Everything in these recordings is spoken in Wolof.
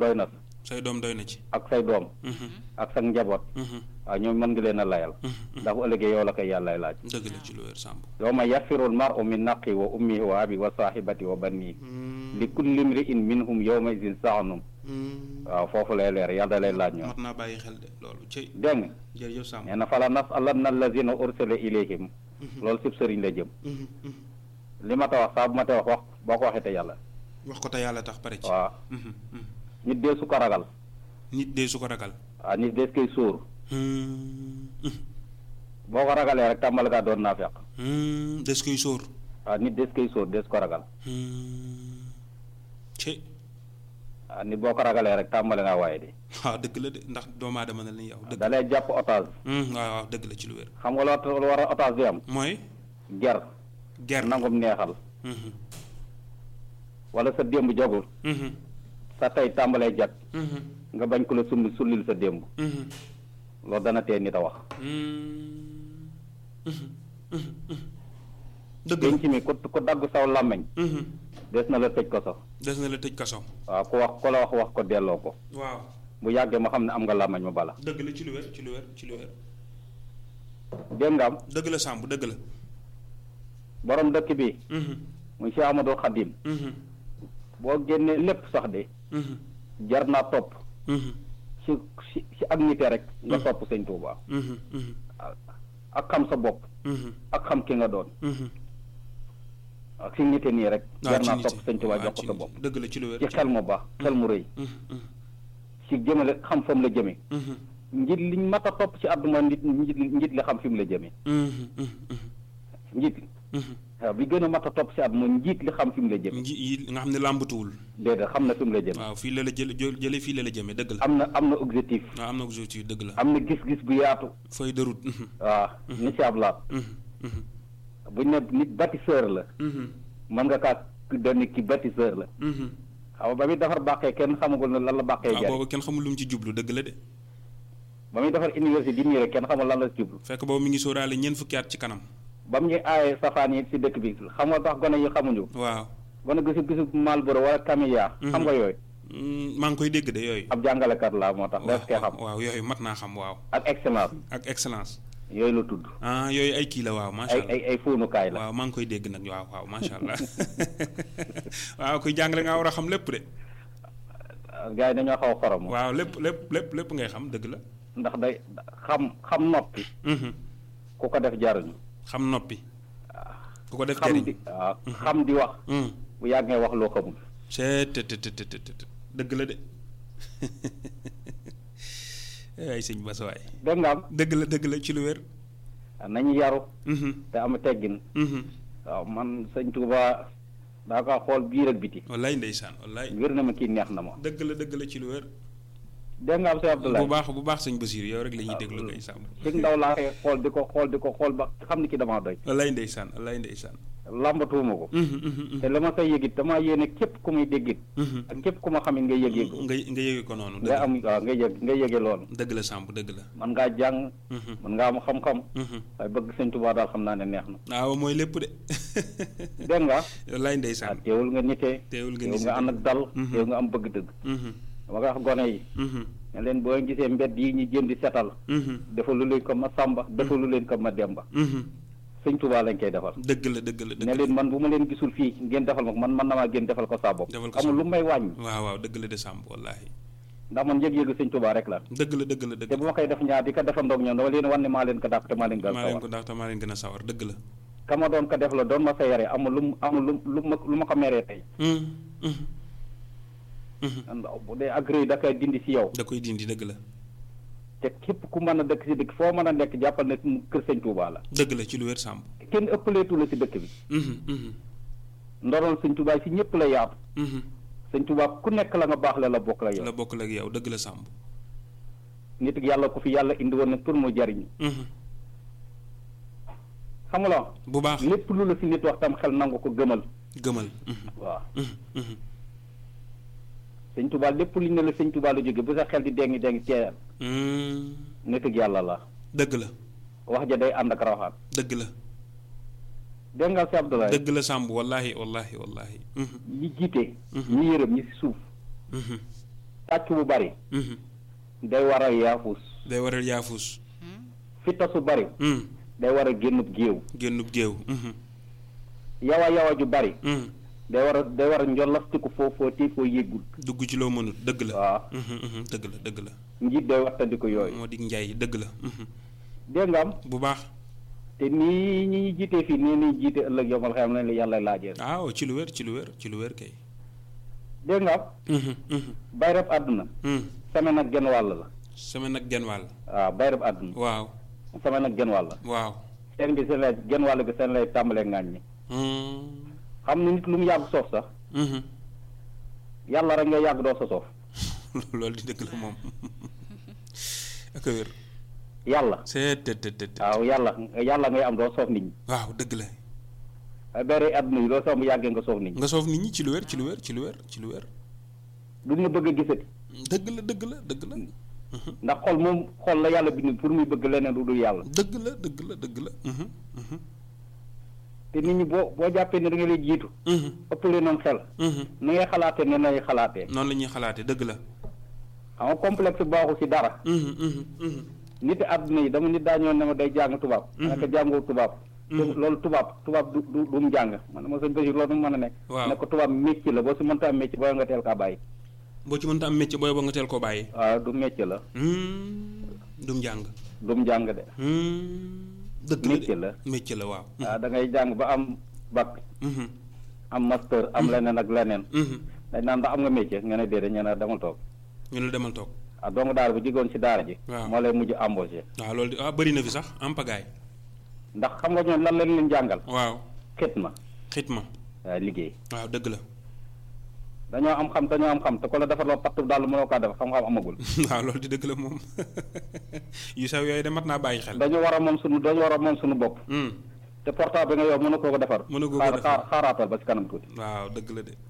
doy na say doom doy na ci. ak say doom ak sa njaboot waaw ñoom mën nga leen a layal ndax bu ëllëgee yow la koy yàllay laaj dëgg la ci lu wér Samb. yawma yafirul mar'u min naqi wa ummihi wa abi wa sahibati wa banni li kulli imri'in minhum yawma idin sa'num waaw foofu lay leer yàlla da lay laaj ñoom mat naa bàyyi xel de loolu ci dégg nga jërëjëf Samb. nee na fala nas'alanna allazina ursila ilayhim loolu sib sëriñ la jëm li ma ta wax saa bu ma ta wax wax boo ko waxee te yàlla wax ko te yàlla tax pare ci. waaw Mhm, mhm. nit dee su ko ragal nit de su ko ragal. waaw nit dee su koy sóor Hmm, mhm, boo ko ragalee rek tàmbali ngaa doon naa feq hmm, des koy sóor. waaw nit dee su koy sóor dee su ko ragal Hmm, ci waaw nit boo ko ragalee rek tàmbali ngaa waaye di waaw dëgg la de ndax doomu aadama na li yow dëgg. da lay jàpp otage Hmm, waaw waaw dëgg la ci lu wér. xam nga loo lu war a otage di am mooy ger ger nangum neexal Mhm, wala sa démb jagul mhm, sa tey tàmbalee jag mhm, nga bañ ko la summi sullil sa démb mhm. loolu dana tee nit a wax Hmm, mhm, mhm, mhm. dëgg la. denc mi ku ku dagg saw làmmiñ Mhm. des na la tëj ko sax des na la tëj kaso. waaw ku wax ku la wax wax ko delloo ko waaw bu yàggee ma xam ne am nga làmmiñ ma bala dëgg la ci lu wér ci lu wér ci lu wér. dégg nga am dëgg la Samb dëgg la. borom dëkk bi Mhm, muy Cheikh Amadou Khadim mhm, boo génnee lépp sax de mhm, jar naa topp mhm, ci ci ci ak nite rek nga topp sëñ Touba mhm, mhm, ak xam sa bopp mhm, ak xam ki nga doon mhm. ak ci nite nii rek waaw jar ci naa nit topp sëñ Touba waaw jox ko ci sa nit. bopp dëgg la ci lu wér. ci xel mu baax xel mu rëy Mhm, mhm, ci jëmale xam fa mu la jëme mhm, njit liñ mat a topp ci àdduna nit njit njit li xam fi mu la jëme mhm, mhm, mhm, njit mhm. waaw bi gën a mat a topp ci àdduna njiit li xam fi mu la jëme nji yi nga xam ne làmbatuwul. déedéet xam na fi mu la jëme waaw fii la la jële jë- jële fii la la jëmee dëgg la. am na am na objectif waaw am na objectif dëgg la. am na gis-gis bu yaatu feuille de route. Mhm, waaw ni ci ab laat mhm, mhm, buñ ne nit bâtisseur la mhm, mën nga kaa doon ki bâtisseur la mhm. xam nga ba muy defar bàqee kenn xamagul ne lan la bàqee waaw jariñ boobu kenn xamul lu mu ci jublu dëgg la de. ba muy defar université di nii rek kenn xamul lan la jublu fekk boobu mi ngi sóoraale ñeent fukki at ci kanam. ba mu ñuy aaye safaan yi si dëkk bi xam nga tax gone yi xamuñu waaw. gone gisu gisu Malboro wala Camilla xam nga yooyu Mm, maa ngi koy dégg de yooyu. ab jàngalekat la moo tax def koy xam waaw yooyu mat naa xam waaw. ak excellence ak excellence. yooyu la tudd ah yooyu ay kii la waaw macha ay allah. ay ay fóonukaay la waaw maa ngi koy dégg nag waaw waaw macha allah waaw kuy jàngale nga war a xam lépp de. gars yi dañoo xaw a xorom waaw lépp lépp lépp lépp ngay xam dëgg la. ndax day xam xam noppi Mhm. ku ko def jaruñu xam noppi. ku ko def xam jëriñ. di waaw xam di wax Mm. bu yàgg ngay wax loo xamul c'est te te te te te te dëgg la de ay sëñ Bass waay dégg nga am dëgg la dëgg la ci lu wér. nañu yaru Mhm, te am teggin mhm. waaw man sëñ Touba daa ko xool biir ak biti wallaay ndeysaan wallaay wér na ma kii neex na ma dëgg la dëgg la ci lu wér. dégg nga am sëñ Abdoulaye bu baax bu baax sëñ Basiir yow rek la ñuy déglu ngay sàmm. ci ndaw laa koy xool di ko xool di ko xool ba xam ni ki damaa doy wallaay ndeysaan wallaay ndeysaan. lambatuuma ko Mhm, mhm, mhm. te la ma say yëgit damaa yéene képp ku muy déggit Mhm. ak képp ku ma xamit nga yëg yëg nga nga yëge ko noonu. nga dëgg am waaw nga yëg nga yëge loolu dëgg la Samb dëgg la. man ngaa jàng Mhm, man ngaa am xam-xam mhm. waaye bëgg sëñ Touba daal xam naa ne neex na waaw mooy lépp de. dégg nga wallaay waaw ndeysaan. teewul nga nitee teewul nga teewul ni nga ànd ak dal Mhm. teewul nga am bëgg dëgg Mhm, dama koy wax gone yi mhm, ne leen boo gisee mbedd yi ñu jëm di setal mhm, defalu leen ko ma Samba defalu leen ko ma Demba mhm. sëñ Touba lañ koy defal dëgg la dëgg la dëgg ne la. leen man bu ma leen gisul fii ngeen defal ma ko man man na maa génn defal ko saa bopp Defal ko sa amul lu may wàññi waaw waaw dëgg la de Samb wallaahi. ndax man yëg-yëgu sëñ Touba rek la dëgg la dëgg la dëgg te bu ma koy def ñaar di ko defandoog ñoom dama leen wan ne maa leen ko dàq te maa leen gën maa leen sawar ko ndax te maa leen gën a sawar dëgg la. ka ma doon ko def la doon ma sa yare amul lu mu amul lu lu ma lu ma ko meree tey Mhm, mhm, mhm. ndax bu dee agré da koy dindi si yow da koy dindi dëgg la. te képp ku mën a dëkk si dëkk foo mën a nekk jàppal ne kër sëñ Touba la dëgg la ci lu wér Samb. kenn ëppaleetu la si dëkk bi Mhm, mhm, ndoroon sëñ Touba si ñëpp la yaatu mhm. sëñ Touba ku nekk la nga baax la la bokk la yow la bokk la ak yow dëgg la Samb. nit ak yàlla ko fi yàlla indi woon na pour mu jariñ Mhm. xam nga la bu baax lépp lu la si nit wax tam xel nangu ko gëmal gëmal. Mhm, waaw mhm, mhm. sëñ Touba lépp lu ne la sëñ Touba la jóge bu sa xel di dengi dengi teeyal Mhm. nit ak yàlla la dëgg la wax ja day ànd ak rawaxaan dëgg la dégg nga si Abdoulaye dëgg la Samb wallahi wallahi wallahi. Mhm, ñi jiite Mhm. ñi yërëm ñi si suuf mhm. tàcc bu bari day waral yaafus day waral yaafus fitta su bari day waral génnub géew génnub géew yawa yawa ju bari day war a day war a njolastiku foo foo tii foo yëggul dugg ci loo mënut dëgg la waaw dëgg la dëgg la njiit day wattandiku yooyu moo di njaay dëgg la dégg nga am bu baax te nii ñi ñu jiitee fii nii nii jiite ëllëg yomal xam ne la yàlla laajee waaw ci lu wér ci lu wér ci lu wér kay dégg nga am bay rab àdduna semaine ak genn wàll la semaine ak genn wàll waaw bay rab àdduna waaw semaine ak genn wàll waaw seen bi seen lay genn wàll bi seen lay tàmbalee ngaañ ñi xam ni nit lu mu yàgg soof sax yàlla rek nga yàgg doo sa soof loolu di dëgg la moom ak wér yàlla c'est te te te waaw yàlla yàlla ngay am doo soof nit ñi waaw dëgg la bari àdduna yi doo soof mu yàggee nga soof nit ñi nga soof nit ñi ci lu wér ci lu wér ci lu wér ci lu wér duñ la bëgg a gisati dëgg la dëgg la dëgg la ndax xol moom xol la yàlla bind pour muy bëgg leneen lu dul yàlla dëgg la dëgg la dëgg la te nit ñi boo boo jàppee ne da nga lay jiitu ëppale noonu xel ni ngay xalaatee ne lay xalaatee noonu la ñuy xalaatee dëgg la xam nga complexe baaxu ci dara nit àdduna yi dama nit daa ñëw ne ma day jàng tubaab naka jàngoo tubaab loolu tubaab tubaab du du du mu jàng man ma sëñ Basiir loolu mu mën a nekk waaw ne ko tubaab métier la boo si mënta am métier booy nga teel kaa bàyyi boo ci mënta am métier booy ba nga teel koo bàyyi waaw du métier la dum jàng du mu jàng de dëgg la métier la métier la waaw waaw da ngay jàng ba am bac am master am leneen ak leneen dañ naan ndax am nga métier nga ne déedéet ñu ne demal toog ñu ne demal toog ah doomu daara bu jigoon ci daara ji waaw moo lay mujj embauché waaw loolu de ah bëri na fi sax am pagaay ndax xam nga ñoom lan lañ leen jàngal waaw xit ma xitma waaw liggéey waaw dëgg la dañoo am xam dañoo am xam te ko la defar loo pattu daal mënoo kaa def xam-xam amagul waaw loolu di dëgg la moom yu sew yooyu de mat naa bàyyi xel dañu war a moom suñu dañu war a moom suñu bopp te portable bi nga yow mën a koo ko defar mën a koo ko xaar defar. xaar xaaraatal ba ci kanam tuuti waaw dëgg la de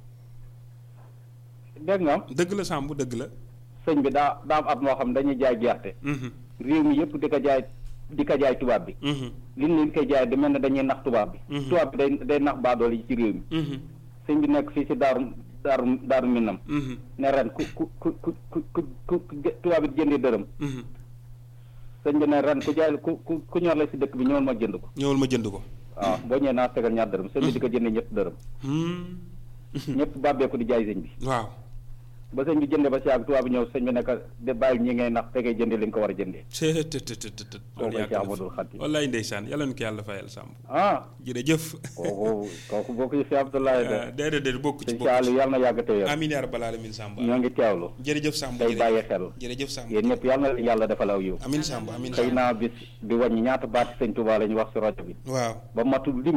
dégg nga am dëgg la Samb dëgg la sëñ bi daa daa am at moo xam dañuy jaay gerte réew mi yëpp di ko jaay di ko jaay tubaab bi li ñu leen koy jaay di mel ne dañuy nax tubaab bi tubaab bi day day nax baadool yi ci réew mi sëñ bi nekk fii si daaru daaru daaru minam ne ren ku ku ku ku ku ku ku tubaab bi jëndee dërëm sëñ bi ne ren ku jaay ku ku ku ñor la si dëkk bi ñëwal ma jënd ko ñëwal ma jënd ko waaw boo ñëwee naa tegal ñaar dërëm sëñ bi di ko jëndee ñett dërëm ñëpp bàbbeeku di jaay sëñ bi waaw ba sëñ bi jëndee ba si yàgg tubaab bi ñëw sëñ bi nekk de bàyyil ñi ngay nax te ngay jëndee li nga ko war a jëndee c'est te te te te kooku ci Ahmadul Xadim wallaay ndeysaan yàlla na ko yàlla fayal Samb ah jërëjëf kooku kooku bokk ci si Abdoulaye de déedéet déedéet bokk ci sëñ bokk ci Saalu yàlla na yàgg te yor amiin yaa rabbal alamin Samb ñoo ngi teewlu jërëjëf Samb tey bàyyi xel jërëjëf Samb yéen ñëpp yàlla na leen yàlla defal aw yiw amiin Samb amiin xëy Samb naa bis di wàññi ñaata baati sëñ Touba la ñu wax si rajo bi waaw ba matul lim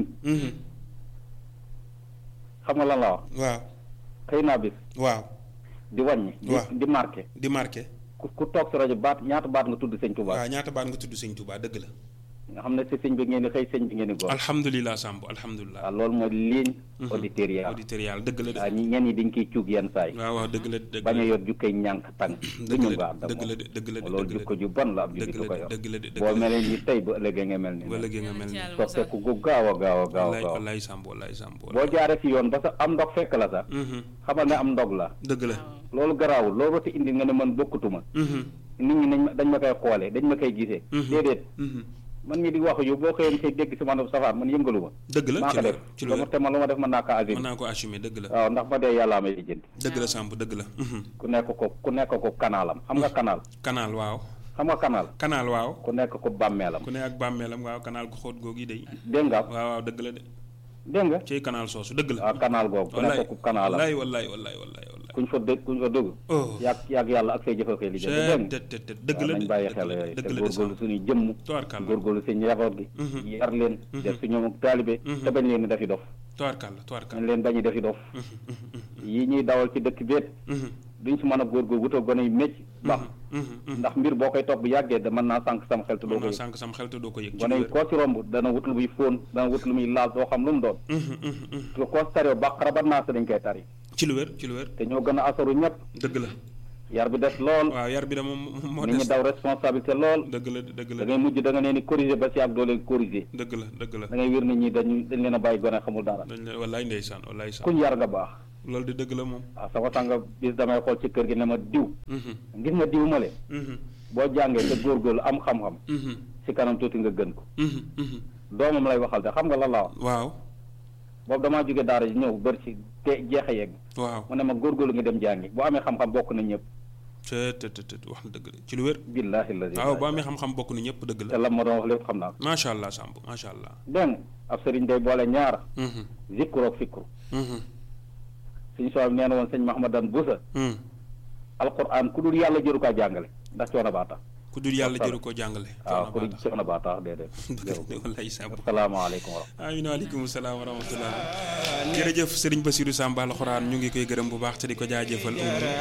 xam nga lan la wax waaw xëy naa bis waaw di wàññi di waaw. di marqué di marqué ku ku toog si rajo baat ñaata baat nga tudd sëñ Touba waaw ñaata baat nga tudd sëñ Touba dëgg la nga xam ne si sëñ bi ngeen di xëy sëñ bi ngeen di góor alhamdulilah Samb alhamdulilah waaw loolu mooy ligne auditoriale auditorial dëgg la de waaw ñi ñenn ñi dañ koy cuub yenn saay waaw waaw dëgg la de dëgg bañ a la yor jukkay ñànk tàng du dëgg ñu la baax de dëgg la de dëgg la de loolu dëgg la jukko ju bon la ab dëgg jullit du ko la yor dëgg la de dëgg boo la mel ni tey ba ëllëgee nga mel ni ba léegi nga mel ni soppeeku gu gaaw a gaaw a gaaw a wallaay gaaw wallaay Samb wallaay Samb boo jaaree si yoon ba sa am ndog fekk la sax xamal ne am ndog la dëgg la loolu garaawul loolu te indi nga ne man bokkutuma nit ñi nañ ma dañ ma koy xoolee dañ ma koy gisee déedéet man mii di wax yu boo xëyoon koy dégg si man safaan man yëngalu ma dëgg la maa ci ko lu def ci lu dama te man lu ma def mën naa kaa mën assumer naa ko assumer dëgg la waaw ndax ma dee yàllaa may lijjanti dëgg la Samb dëgg la ku nekk ko ku nekk ko kanaalam xam nga kanaal canal waaw xam nga kanaal canal waaw ku nekk ko bàmmeelam ku ne ak bàmmeelam waaw canal gu xóot googu yi day dégg nga waaw waaw dëgg la de dégg nga ci canal soosu dëgg la waaw kanaal googu ku nekk ko kanaalam wallaay wallaay wallaay wallaay wallaay kuñ fa dëgg kuñ fa dugg oh yàgg yàgg yàlla ak say jëfa koy lijjanti dégg nga te te te dëgg la waaw de nañ bàyyi dëgg xel la yooyu te dëgg la de góorgóorlu Samb suñuy jëmm tubaarkàlla góorgóorlu si njaboot gi yar leen def si ñoom ak taalibe te bañ leen di defi dof tubaarkàlla nañ tubaarkàlla leen bañu defi dof yi ñuy dawal ci dëkk béet duñ si mën a góorgóor wutal gone yu mécc baax ndax mbir boo koy topp bu yàggee da mën naa sànq sama xel te doo mën ko naa yëg sànq sam xel te doo ko yëg ci gone yi lu koo si romb dana wut lu muy fóon dana wut lu muy laal doo xam lu mu doon te koo si taree bàqara ba naa sa dañ koy tari ci lu wér ci lu wér te ñoo gën a asaru ñëpp dëgg la yar bi des lool waaw yar bi de moom moo nit ñi des daw responsabilité lool dëgg la dëgg da la ngay mujj da nga leen di corriger ba si ak doo leen corriger dëgg la dëgg la da ngay wér nit ñi dañu dañ leen a bàyyi gone xamul dara dañ la wallaay ndeysaan wallaay Samb kuñ yar nga baax loolu di dëgg la moom. waaw sama sanga bis damay xool ci kër gi ne ma diw gis nga diw ma le boo jàngee te góorgóorlu am xam-xam ci kanam tuuti nga gën ko doomam lay waxal de xam nga lan la wax waaw boobu damaa jóge daara ji ñëw bër ci te jeexe yegg waaw mu ne ma góorgóorlu nga dem jàngi boo amee xam-xam bokk na ñëpp te te te wax na dëgg la ci lu wér. billaahi la waaw boo amee xam-xam bokk na ñëpp dëgg te la. la ma doon wax lépp xam naa ko macha allah Samb macha allah. dégg nga ab sëriñ day boole ñaar Mhm, zikru ak fikru mhm, suñu soo nee na woon sëñ Mahamadan Busa mhm. alquran ku dul yàlla jëru kaa jàngale ndax coono baa tax ku dul yàlla jëru koo jàngale. waaw ku coono dul baa tax. coono baa tax déedéet dëgg la wallaay Samb. asalaamaaleykum wa rahmatulah amiin waaleykum salaam wa rahmatullah jërëjëf sëriñ Basiru Samb alxuraan ñu ngi koy gërëm bu baax te di ko jaajëfal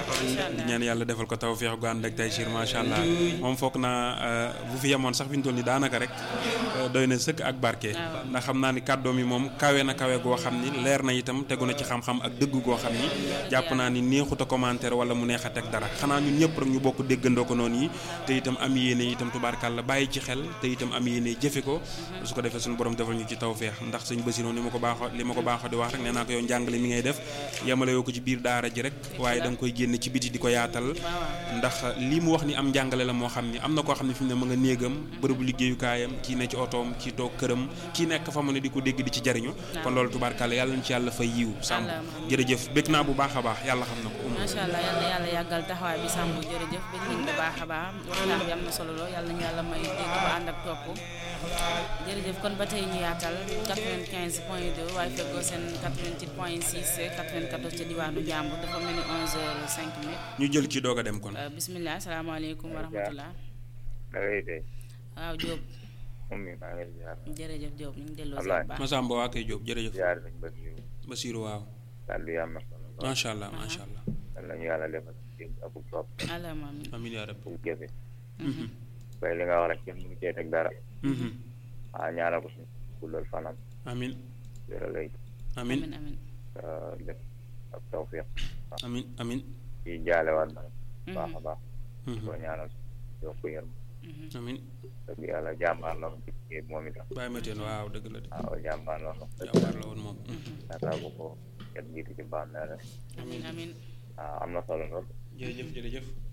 di ñaan yàlla defal ko tawfeex gu ànd ak taysiir macha allah moom foog naa bu fi yemoon sax fi ñu toll nii daanaka rek euh, doy na sëkk ak barke ndax xam naa ni kàddoom yi moom kawe na kawe goo xam ni leer na itam tegu na ci xam-xam ak dëgg goo xam ni jàpp naa ni neexut a commentaire wala mu neex a teg dara xanaa ñun ñëpp rek ñu bokk déggandoo ko noonu yi te itam am yéene itam tubaarkàlla bàyyi ci xel te itam am yéene jëfe ko su ko defee suñu borom defal ñu ci tawfeex ndax sëñ Basiru ni ma ko baaxoo li ma ko baaxoo di wax rek nee naa ko yow njàngale mi ngay def yemale yoo ko ci biir daara ji rek waaye da nga koy génn ci biti di ko yaatal ndax lii mu wax ni am njàngale la moo xam ni am na koo xam ne fi mu ne ma nga néegam bërëbu liggéeyukaayam kii ne ci otoom kii toog këram kii nekk fa mu ne di ko dégg di ci jariñu kon loolu tubaarkàlla yàlla ñu ci yàlla fay yiw sàmm jërëjëf bég naa bu baax a baax yàlla xam na ko macha allah yal na yàlla yàggal taxawaay bi sàmm jërëjëf bëgg nañ bu baax a baax waxtaan bi am na solo lool yàlla nañu yàlla may dégg bu ànd ak topp jërëjëf kon ba tey ñu yaatal 95 point 2 waaye feggoo seen 88 point 6 94 ca diwaanu Njàmbur dafa mel ni 11 heures 5 minutes ñu jël ci doog a dem kon Euh, bisimilah salaamaaleykum wa rahmatullah da ngay dee waaw Diop moom mi maa ngi lay ziar jërëjëf Diop ñu ngi delloo si Ablaye. bu baax Masamba waa koy Jóob jërëjëf ziar nañ ba ñu Basiru waaw kàddu yi am na solo lool macha allah macha allah yal nañu yàlla defal dégg ak topp alama amin amiin yaa rabbi bu jëfe Mhm, bay li nga wax rek kenn mënu cee teg dara mhm. ah ñaanal ko suñu guddal fanam amiin wéral ay amiin amin amin def ak tawfiq amiin amiin ci jaalewaat na baax a baax Mhm, ko ñaanal yokku yërm amiin dëgg yàlla jàmbaar la woon ci liggéey bi moom itam bàyyi ma teen waaw dëgg la de waaw jàmbaar la woon jàmbaar la woon moom yaakaar bu ko ket jiitu ci bàmmeel rek amin amin waaw am na solo lool jërëjëf jërëjëf jërëjëf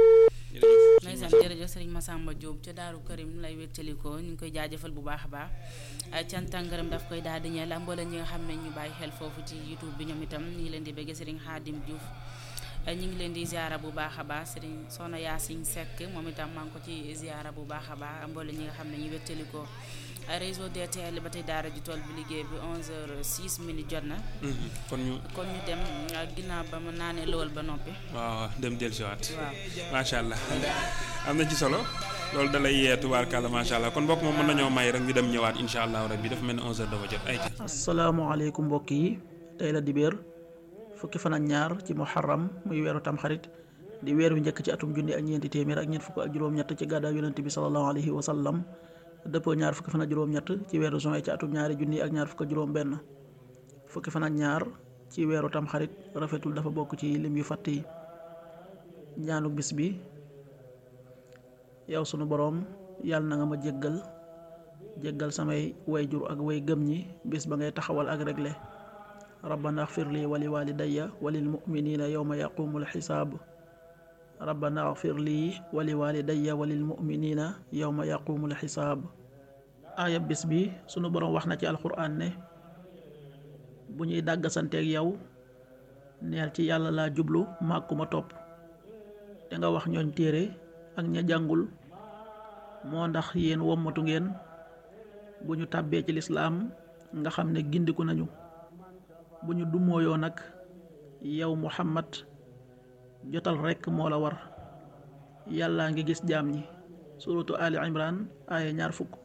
ndeysaan jërëjëf sëriñ Massamba Diop ca Daaru Karim lay wéttalikoo ñu ngi koy jaajëfal bu baax a baax ay cant ak ngërëm daf koy daal di ñeel ak mboolem ñi nga xam ne ñu bàyyi xel foofu ci youtube bi ñoom itam ñu ngi leen di bëgg sëriñ Xaadim Diouf ñu ngi leen di ziara bu baax a baax sëriñ Soxna Yaasin Seck moom itam maa ngi ko ci ziara bu baax a baax ak mboolem ñi nga xam ne ñu wéttalikoo réseau DTL ba tey daara ji tool bi liggéey bi 11h06 minutes jot na Mhm, kon ñu kon ñu dem ak ginnaaw ba mu naanee lowal ba noppi waaw dem dellusiwaat waaw macha allah am na ci solo loolu da lay yee tubaarkàlla macha allah kon mbokk moom mën nañoo may rek ñu dem ñëwaat incha allah rabbi dafa mel ni 11h dafa jot ay asalaamaaleykum mbokk yi tey la dibéer fukki fan ak ñaar ci muharram muy weeru tamxarit di weer wi njëkk ci atum junni ak ñeenti téeméer ak ñeent fukk ak juróom-ñett ci gàddaa yonent bi sallallahu alayhi wa sallam dëppoo ñaar fukki fan ak juróom-ñett ci weeru juin ci atum ñaari junni ak ñaar fukk ak juróom-benn fukki fan ak ñaar ci weeru tamxarit rafetul dafa bokk ci lim yu fàtt yi ñaanu bis bi yow sunu boroom yàlla na nga ma jéggal jéggal samay wayjur ak way gëm ñi bis ba ngay taxawal ak regle rabbana axfir li wali walidayya walil muminina yowma yaqumul xisaab rabbana axfir lii wali walidayya walil muminina yowma yaqumul xisaab aaya bis bi sunu boroom wax na ci alxuraan ne bu ñuy dàggasanteeg yow neel ci yàlla laa jublu màkkuma topp te nga wax ñooñ téere ak ña jàngul moo ndax yéen wommatu ngeen bu ñu tàbbee ci lislaam nga xam ne gindiku nañu bu ñu dumooyoo nag yow muhammad jotal rekk moo la war yàllaa ngi gis jaam ñi suratu ali imran aaya ñaar fukk